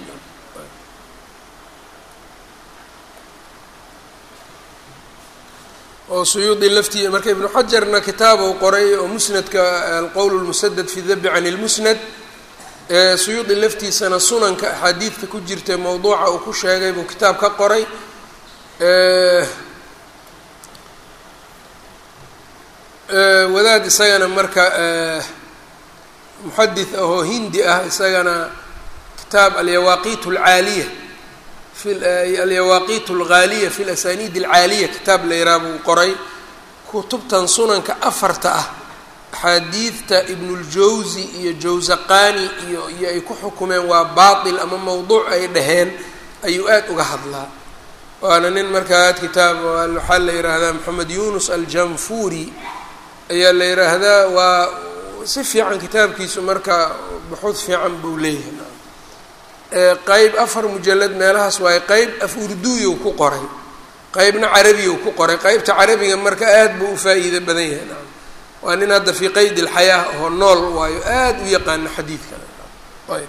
oo suyuudi laftii marka ibnu xajarna kitaab uu qoray oo musnadka alqowl lmusadad fi dabi can lmusnad suyuudi laftiisana sunanka axaadiidka ku jirta mawduuca uu ku sheegay buu kitaab ka qoray wadaad isagana marka muxadith ahoo hindi ah isagana kitaab alyawaaqiit alcaaliya fi alyawaaqiit alghaaliya fi lasaniid alcaaliya kitaab la yiraha buu qoray kutubtan sunanka afarta ah axaadiidta ibnuljawsi iyo jawsaqani iyo iyo ay ku xukumeen waa baatil ama mawduuc ay dhaheen ayuu aada uga hadlaa waana nin markaa kitaab waxaa la yidhaahdaa maxamed yunus aljanfuri ayaa la yidhaahdaa waa si fiican kitaabkiisu marka buxuud fiican buu leeyahay qeyb afar mujalad meelahaas waaye qeyb af urduyu ku qoray qeybna carabiyu ku qoray qeybta carabiga marka aada buu u faa-iido badan yahay naam waa nin hadda fii qeyd ilxayaa oo nool waayo aada u yaqaano xadiidkan ayb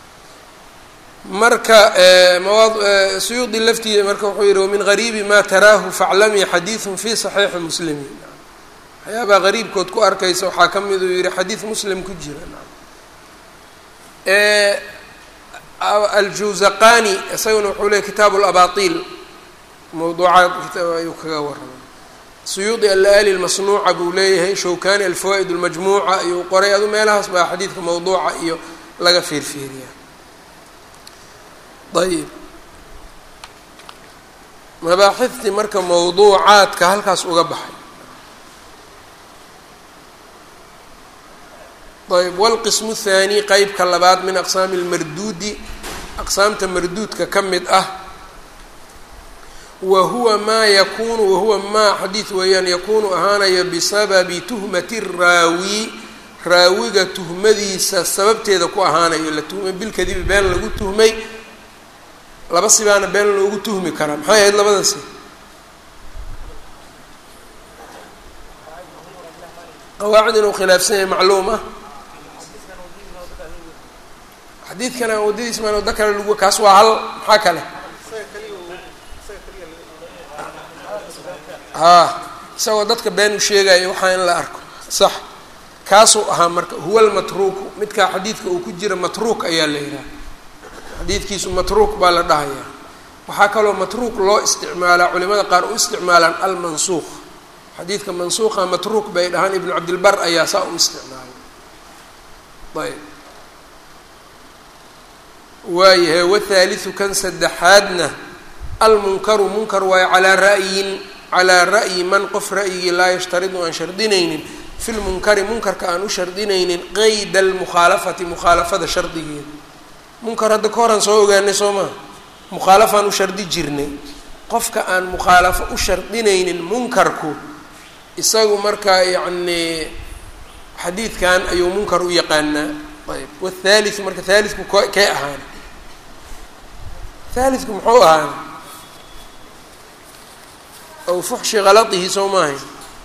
marka mawaad suyuudi laftiida marka wuxuu yihi wamin gariibi ma taraahu faclamii xadiidun fi saxiixi muslimiin waxyaabaa qariibkood ku arkaysa waxaa ka mid uu yihi xadiid muslim ku jira aljawzaqani isaguna wuxuu leey kitaabu labaatiil mawduucaad ayuu kaga warramay suyuudi alaali lmasnuuca buu leeyahay shawkani alfawaa'id lmajmuuca ayuu qoray adu meelahaas baa xadiidka mawduuca iyo laga fiirfiiriyaa ayib mabaaxiftii marka mawduucaadka halkaas uga baxay ayb wاlqismu الthaani qeybka labaad min aqsaami اlmarduudi aqsaamta marduudka ka mid ah wa huwa maa yakunu wahuwa maa xadiid weeyaan yakunu ahaanaya bisababi tuhmati الraawi raawiga tuhmadiisa sababteeda ku ahaanayo la tuhmay bilkadibi been lagu tuhmay laba sibaana been loogu tuhmi karaa maxay ahayd labadasi qawaacid inuu khilaafsan yahay macluum ah xadiidkan aan waddadiis maan waddo kale lagu kaas waa hal maxaa kale haa isagoo dadka been u sheegaya waxaa in la arko sax kaasuu ahaa marka huwa lmatruuku midkaa xadiidka uu ku jira matruuk ayaa la yidhaha xadiidkiisu matruuk baa la dhahayaa waxaa kaloo matruuk loo isticmaalaa culimada qaar u isticmaalaan almansuuq xadiidka mansuuqa matruuk bay dhahaan ibnu cabdilbar ayaa saa u isticmaalay ayb waayahay wathaaliu kan saddexaadna almunkaru munkar waayo calaa ra'yin calaa ra'yi man qof ra'yigii laa yashtaridu aan shardinaynin fi lmunkari munkarka aan u shardinaynin qeyda almukhaalafati mukhaalafada shardigeeda munkar hadda ka horaan soo ogaanay soo maa mukhaalafaan u shardi jirnay qofka aan mukhaalafo u shardinaynin munkarku isagu markaa yacnii xadiidkan ayuu munkar u yaqaanaa ayb wthaaliu marka thaalitku k kee ahaana thaalitku muxuu ahaana aw fuxshi kalatihi soo maahay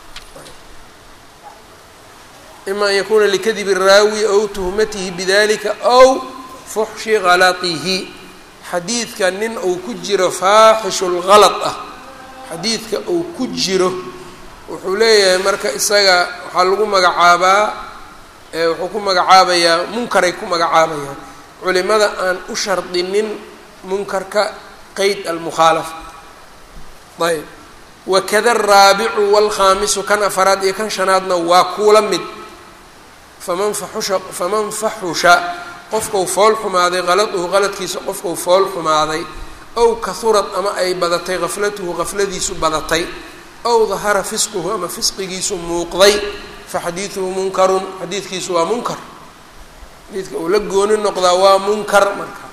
ima an yakuna likadibi raawi aw tuhmatihi bidalika aw fuxshi kalatihi xadiidka nin uu ku jiro faaxishu lgalad ah xadiidka uu ku jiro wuxuu leeyahay marka isaga waxaa lagu magacaabaa wuxuu ku magacaabayaa munkaray ku magacaabayaan culimada aan u shardinin munkarka qeyd almukhaalafa ayb wakada araabicu waalkhaamisu kan afaraad iyo kan shanaadna waa kuula mid faman faxusha faman faxusha qofkau fool xumaaday qaladuhu qaladkiisa qofkau fool xumaaday ow kahurad ama ay badatay gaflatuhu gafladiisu badatay ow dahara fisquhu ama fisqigiisu muuqday faxadiiduhu munkarun xadiidkiisu waa munkar xadiidka uu la gooni noqdaa waa munkar marka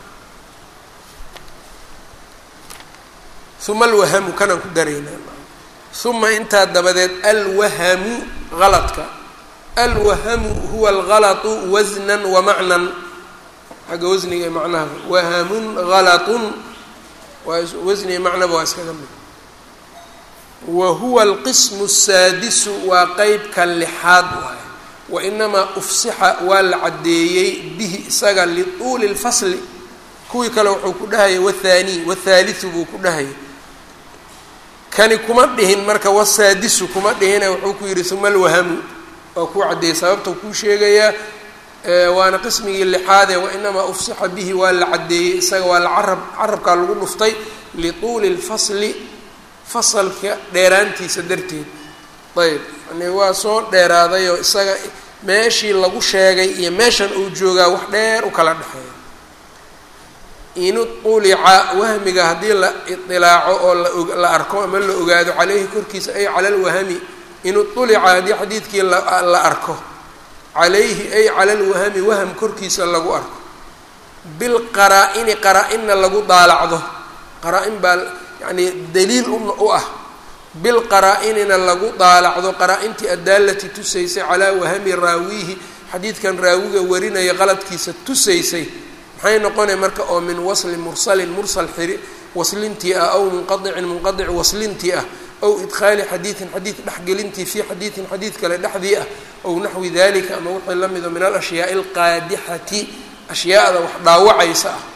uma alwahamu kanaan ku daraynaa uma intaa dabadeed alwahamu galadka alwahamu huwa algalatu wasnan wa macnan xagga wasniga ee macnaha wahamun galatun waa wasniga macnaba waa iskaga mid wa huwa alqismu asaadisu waa qeybka lixaad waaye wa inamaa ufsixa waa la caddeeyey bihi isaga lituuli lfasli kuwii kale wuxuu ku dhahayay wathaanii wathaaliu buu ku dhahayay kani kuma dhihin marka wasaadisu kuma dhihine wuxuu ku yidhi uma alwahamu waa kuu caddeeyey sababta kuu sheegayaa waana qismigii lixaadee wainamaa ufsixa bihi waa la caddeeyey isaga waa la carab carabkaa lagu dhuftay lituuli lfasli fasalka dheeraantiisa darteed ayb yani waa soo dheeraadayoo isaga meeshii lagu sheegay iyo meeshan uu joogaa wax dheer u kala dhexeeya in ulica wahmiga haddii la iilaaco oo la arko ama la ogaado caleyhi korkiisa ay cala lwahami in ulica haddii xadiidkii la arko calayhi ay cala lwahami waham korkiisa lagu arko bilqaraa-ini qaraa-inna lagu daalacdo qaraa-in baa yacni daliil u ah bilqaraa-inina lagu daalacdo qaraa-intii addaalati tusaysay calaa wahami raawiihi xadiidkan raawiga warinaya qaladkiisa tusaysay maxay noqonay marka oo min wasli mursalin mursal xiri waslintii ah aw munqadicin munqadic waslintii ah aw idkhaali xadiidin xadiid dhexgelintii fii xadiidin xadiid kale dhexdii ah ow naxwi dalika ama wixii la mido min alashyaai alqaadixati ashyaada wax dhaawacaysa ah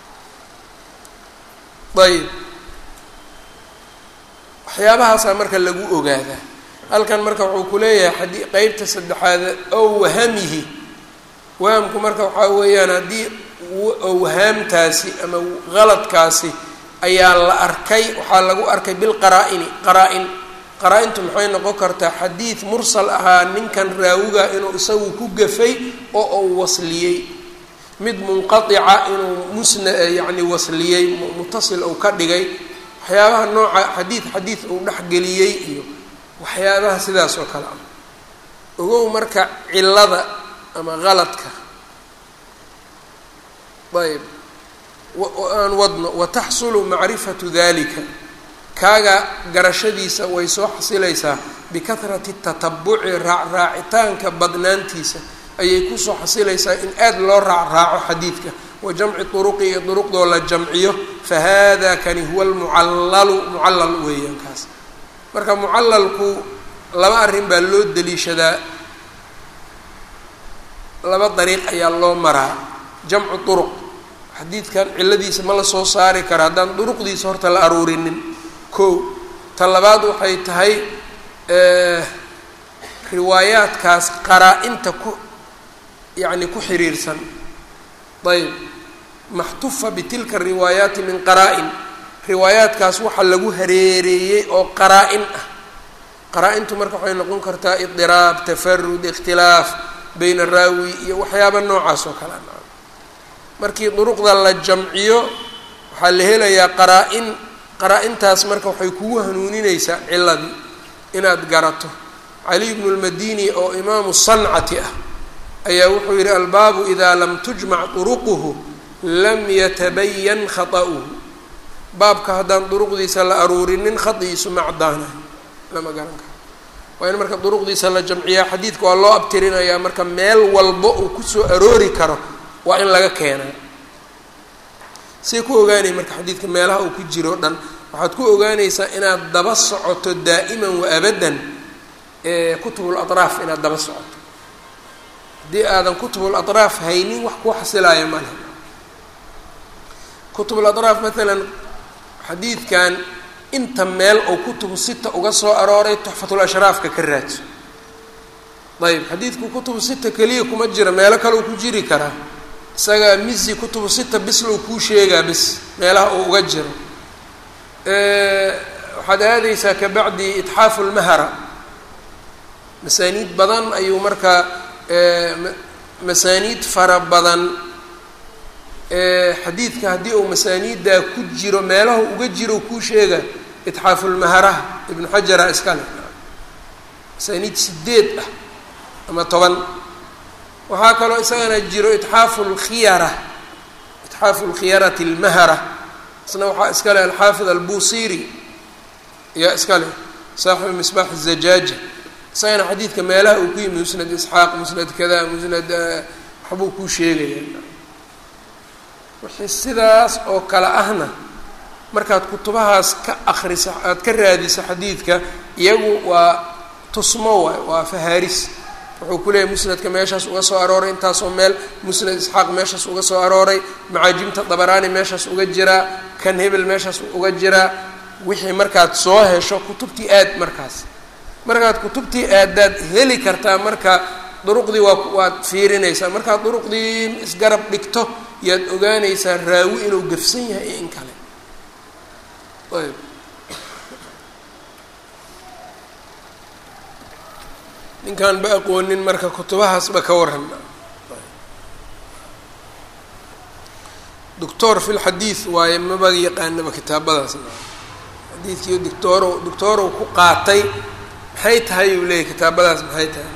ayb waxyaabahaasaa marka lagu ogaadaa halkan marka wuxuu ku leeyahay adi qeybta saddexaad ow wahamihi wahamku marka waxaa weeyaan haddii owhaamtaasi ama qaladkaasi ayaa la arkay waxaa lagu arkay bilqaraa-ini qaraa-in qaraa-intu maxay noqon kartaa xadiid mursal ahaa ninkan raawiga inuu isagu ku gafay oo uu wasliyey mid munqatica inuu musna yacni wasliyey mutasil uu ka dhigay waxyaabaha nooca xadiid xadiid uu dhexgeliyey iyo waxyaabaha sidaas oo kale ah ogow marka cilada ama qaladka ayb aan wadno wataxsulu macrifatu dalika kaaga garashadiisa way soo xasilaysaa bikahrati tatabuci raacraacitaanka badnaantiisa ayay kusoo xasilaysaa in aad loo raacraaco xadiidka wa jamci turuqi iyo duruqdoo la jamciyo fa hada kani huwa almucallalu mucallal weeyaan kaas marka mucallalku laba arrin baa loo deliishadaa laba dariiq ayaa loo maraa jamcu turuq xadiidkan ciladiisa ma la soo saari kara haddaan duruqdiisa horta la aruurinin kow ta labaad waxay tahay riwaayaadkaas qaraa-inta ku yacni ku xiriirsan ayb maxtufa bitilka riwaayaati min qaraa-in riwaayaadkaas waxaa lagu hareereeyey oo qaraa-in ah qaraa-intu marka waxay noqon kartaa idiraab tafarud ikhtilaaf bayna raawi iyo waxyaaba noocaas oo kale a markii duruqda la jamciyo waxaa la helayaa qaraa-in qaraa-intaas marka waxay kugu hanuuninaysaa ciladii inaad garato cali bnu lmadini oo imaamu sancati ah ayaa wuxuu yidhi albaabu idaa lam tujmac duruquhu lam yatabayan khata'uhu baabka haddaan duruqdiisa la aruurinin khadiisu macdaanayo lama garan karo waa in marka duruqdiisa la jamciyaa xadiidka waa loo abtirinayaa marka meel walbo uu kusoo aroori karo waa in laga keenaa say ku ogaanay marka xadiidka meelaha uu ku jiro o dhan waxaad ku ogaanaysaa inaad daba socoto daa'iman wa abadan kutubul atraaf inaad daba socoto haddii aadan kutubul atraaf haynin wax kuu xasilaaya ma leh kutubul atraaf maalan xadiidkan inta meel oo kutubu sita uga soo arooray tuxfatul ashraafka ka raadso ayb xadiidku kutubu sita keliya kuma jira meelo kaleu ku jiri karaa isaga misi kutubu sita bislow kuu sheegaa bis meelaha uu uga jiro waxaad aadaysaa kabacdi itxaafu lmahara masaaniid badan ayuu markaa masaaniid fara badan xadiidka haddii uu masaaniiddaa ku jiro meelahu uga jiro kuu sheega itxaafu lmaharaha ibnu xajara iskale masaaniid sideed ah ama toban waxaa kaloo isagana jiro itxaafu lkhiyara itxaafu lkhiyarati lmahara isna waxaa iska leh alxaafid albusiri ayaa iska leh saaxibu misbaax الzajaaja isagana xadiidka meelaha uu ku yimi musnad isxaaq musnad kada musnad waxbuu kuu sheegaya wixii sidaas oo kale ahna markaad kutubahaas ka akrisa aad ka raadiso xadiidka iyagu waa tusmo waay waa fahaaris wuxuu ku leeyahy musnadka meeshaas uga soo arooray intaasoo meel musnad isxaaq meeshaas uga soo arooray macaajimta dabaraani meeshaas uga jiraa kan hebel meeshaas uga jiraa wixii markaad soo hesho kutubtii aad markaas markaad kutubtii aadaad heli kartaa marka duruqdii waa waad fiirinaysaa markaad duruqdii isgarab dhigto yaad ogaanaysaa raawi inuu gafsan yahay iyo in kale ayb ninkaan ba aqoonin marka kutubahaasba ka waran doctor fi lxadiid waaye maba yaqaanaba kitaabadaas xadiidkii doctoorow doctoorow ku qaatay maxay tahay uu leeyahy kitaabadaas maxay tahay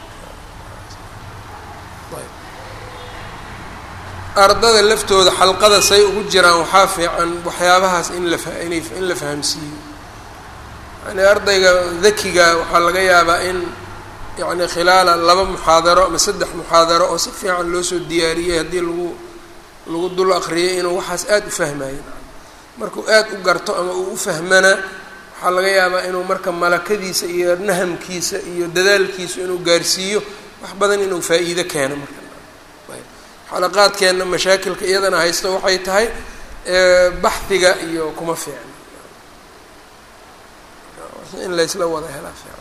ardada laftooda xalqada say ugu jiraan waxaa fiican waxyaabahaas in la inay in la fahamsiiyo yani ardayga dakiga waxaa laga yaabaa in yacni khilaala laba muxaadaro ama saddex muxaadaro oo si fiican loo soo diyaariyey haddii lagu lagu dul akriyay inuu waxaas aada u fahmayo markuu aada u garto ama uu u fahmana waxaa laga yaabaa inuu marka malakadiisa iyo nahamkiisa iyo dadaalkiisa inuu gaarsiiyo wax badan inuu faa-iido keeno marka xalaqaadkeenna mashaakilka iyadana haysto waxay tahay baxdiga iyo kuma fiicna in laysla wada helaa fiican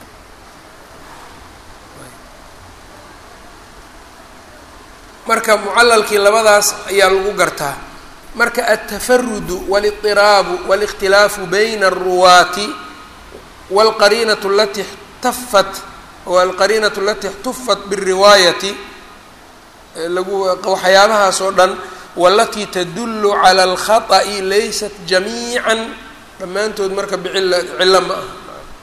marka mucalalkii labadaas ayaa lagu gartaa marka altafarudu walidiraabu walikhtilaafu bayna aruwaati wاlqariinatu alati اxtafat alqariinatu alati اxtufat bالriwaayati lagu waxyaabahaas oo dhan walatii tadulu calى اlkhaطأi laysat jamiica dhammaantood marka bicila cilo ma ah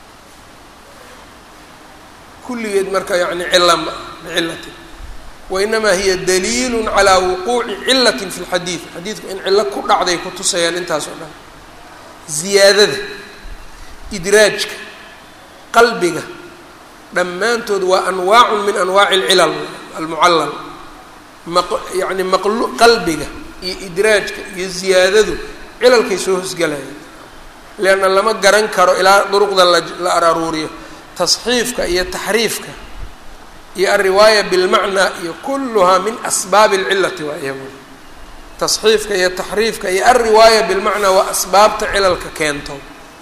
kulligeed marka yani cilo ma ah bicilati wainamaa hiya daliil calى wuquuci cilati fi اlxadiid xadiidku in cilo ku dhacday ku tusayaan intaas oo dhan ziyaadada idraajka qalbiga dhammaantood waa anwaacun min anwaaci اlcilal almucallal yani maqlu qalbiga iyo idraajka iyo ziyaadadu cilalkay soo hosgalayaan leanna lama garan karo ilaa duruqda la araruuriyo tasxiifka iyo taxriifka iyo alriwaaya bilmacnaa iyo kulluhaa min asbaabi alcilati waa iyagu tasxiifka iyo taxriifka iyo alriwaaya bilmacnaa waa asbaabta cilalka keento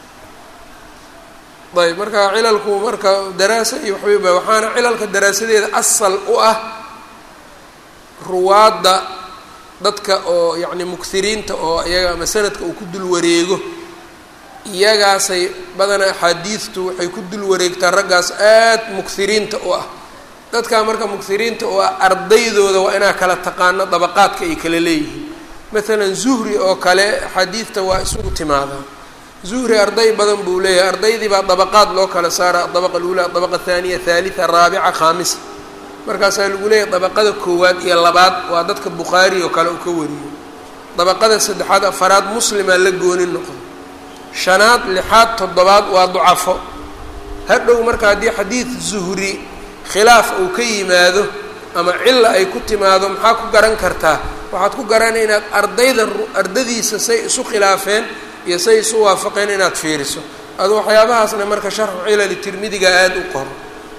ayb marka cilalku marka daraasa iyo waxbayba waxaana cilalka daraasadeeda asal u ah ruwaadda dadka oo yacni mukhiriinta oo iyaga ama sanadka uu ku dul wareego iyagaasay badanaa axaadiidtu waxay ku dul wareegtaa raggaas aad mukhiriinta u ah dadkaa marka mukhiriinta oo ah ardaydooda waa inaa kala taqaano dabaqaadka ay kala leeyihiin maalan zuhri oo kale axaadiidta waa isugu timaadaa zuhri arday badan buu leeyahay ardaydii baa dabaqaad loo kala saara adabaqa alula adabaqa athaniya thalitha raabica khaamisa markaasaa lagu leeyahay dabaqada koowaad iyo labaad waa dadka bukhaari oo kale uu ka wariyo dabaqada saddexaad afaraad muslimaa la gooni noqdo shanaad lixaad toddobaad waa ducafo hadhow marka haddii xadiid zuhri khilaaf uu ka yimaado ama cilla ay ku timaado maxaa ku garan kartaa waxaad ku garanay inaad ardayda ardadiisa say isu khilaafeen iyo say isu waafaqeen inaad fiiriso adu waxyaabahaasna marka sharxu cilali tirmidiga aada u qoro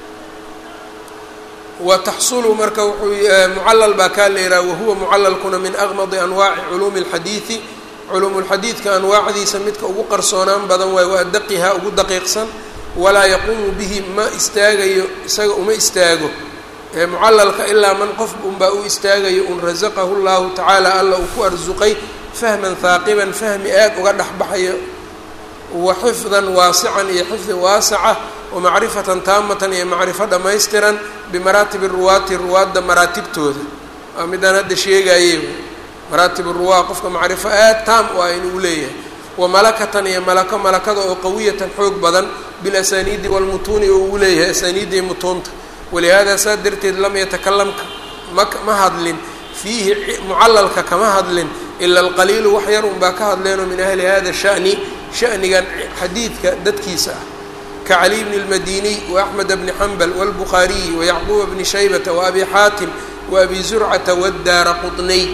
wa taxsulu marka wuxuu mucallal baa kaa leeraa wahuwa mucallalkuna min aqmadi anwaaci culuumi اlxadiidi culuumulxadiidka anwaacdiisa midka ugu qarsoonaan badan waayo waa daqiha ugu daqiiqsan walaa yaquumu bihi ma istaagayo isaga uma istaago mucallalka ilaa man qof unbaa u istaagayo un rasaqahu llahu tacaala alla uu ku arsuqay fahman haaqiban fahmi aad uga dhexbaxayo wa xifdan waasican iyo xifdi waasaca wamacrifatan taamatan iyo macrifo dhammaystiran bimaraatibi ruwaati ruwaadda maraatibtooda waa midaan hadda sheegaye maraatib ruwaa qofka macrifo aad taam u ah inuu leeyahay wa malakatan iyo malako malakada oo qawiyatan xoog badan bilasaniidi walmutuuni oo uu leeyahay asaniidda iyo mutuunta walihaada saa darteed lam yatakalamka ma ma hadlin fiihi mucallalka kama hadlin ila alqaliilu wax yar unbaa ka hadleenoo min ahli hada shani shanigan xadiidka dadkiisa ah ka cali bni اlmadiniy waaxmed bni xambal wاlbukhaariyi wayacquuba bni shaybata waabi xaatim waabi zurcata wadaara qudnay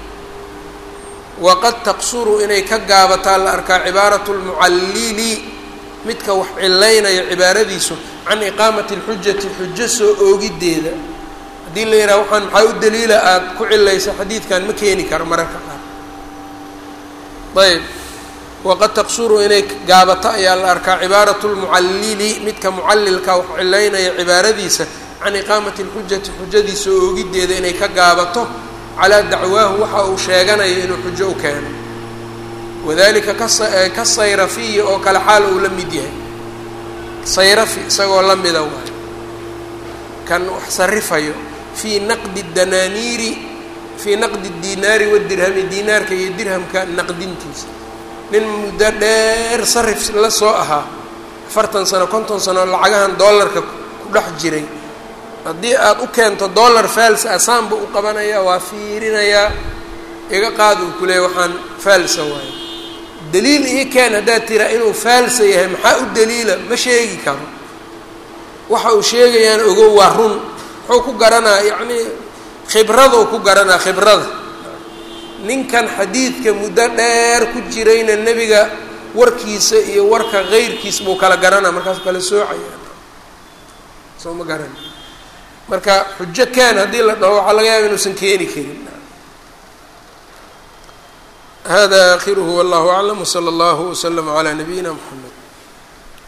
waqad taqsuru inay ka gaabataa la arkaa cibaaratu lmucallili midka wax cilaynaya cibaaradiisu can iqaamati اlxujati xujo soo oogiddeeda haddii la yidhaha waxaan maxaa u daliila aada ku cilaysa xadiidkan ma keeni karo mararka qaar ayb waqad taqsuru inay gaabato ayaa la arkaa cibaaratu lmucallili midka mucallilka wax cilaynaya cibaaradiisa can iqaamati اlxujati xujadiisa oogiddeeda inay ka gaabato calaa dacwaahu waxa uu sheeganayo inuu xujo u keeno wadalika ka sayrafiyi oo kale xaal uu la mid yahay sayrafi isagoo la mida waayo kan wax sarifayo fii naqdi danaaniiri fii naqdi dinaari wadirhami dinaarka iyo dirhamka naqdintiisa nin muddo dheer sarif la soo ahaa afartan sano konton sano lacagahan dollarka ku dhex jiray haddii aada u keento dollar faalsa asaanba u qabanayaa waa fiirinayaa iga qaad uu ku leeyay waxaan faalsa waayo daliil ii keen haddaad tiraa inuu faalsa yahay maxaa u daliila ma sheegi karo waxa uu sheegayaan ogow waa run muxuu ku garanaa yacnii khibradou ku garanaa khibrada ninkan xadiidka muddo dheer ku jirayna nebiga warkiisa iyo warka keyrkiis buu kala garanaa markaasuu kala soocaya soo ma garan marka xujo kaan haddii la dhaho waxaa laga yaaba inuusan keeni karin hada akhiruhu wallahu aclam wslى اllahu wslm عlى nabiyina mxamed